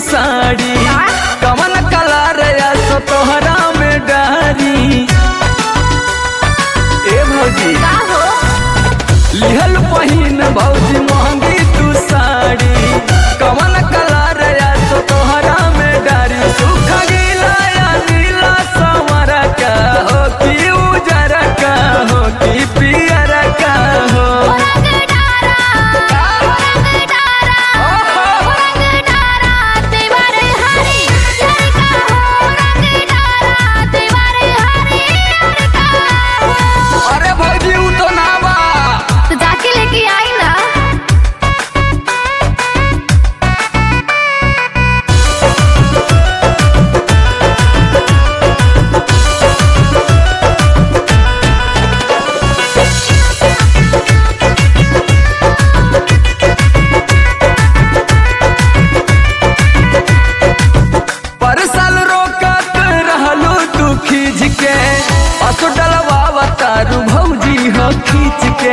साड़ी कवन कलर या सो तोहरा में डारी ए भौजी का हो लिहल पहिन भौजी महंगी तू साड़ी कवन कलर या सो तोहरा में डारी सुख गीला या नीला संवर का हो कि उजर का हो कि पियर का हो रंग डारा रंग डारा रंग डारा तेवर हरी लड़का हो रंग डारा तेवर हरी लड़का हो अरे भौजी उ तो ना बा तो जाके लेके आई ना पर साल रोकत रहलू तू खींच के असो डलवा तारू भौजी हो खींच के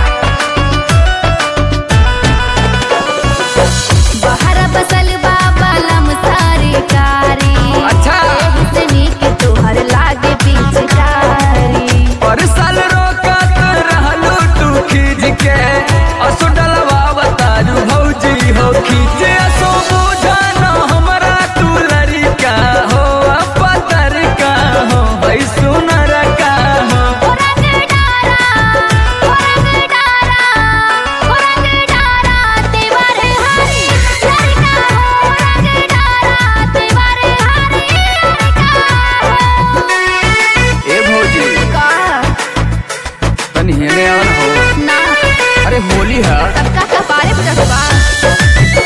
बाहर बसल बाबा लम सारी कारी अच्छा। हुसनी के तोहर लागे पिचकारी पर साल रोकत रहलू तू खींच के असो डलवा तारू भौजी हो खींच असो बुझा न हमरा तू लड़का हो पतर का हो भाई सुनर का हो रंग डारा रंग डारा रंग डारा तेवर हरी लड़का हो रंग डारा तेवर हरी लड़का हो ए भौजी का तनी हेने आवन हो ना अरे होली है सबका कपारे पर रखवा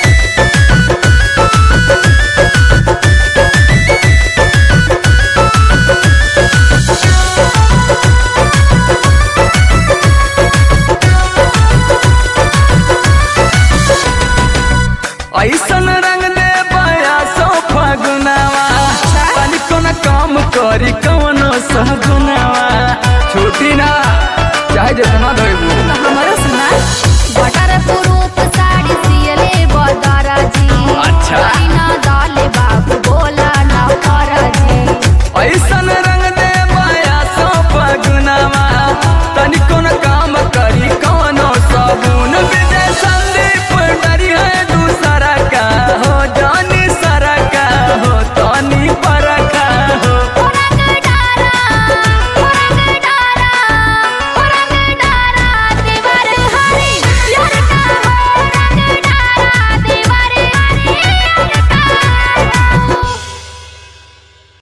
ऐसन रंग दे बया सो फगुनावा पानी कोना काम करी कवनो सगुनावा छोटी ना चाहे जितना धोइबू तो हमारा सुना बटर पुरूप साड़ी सियले बदारा जी अच्छा। ना दाले बाबू बोला ना करा जी ऐसन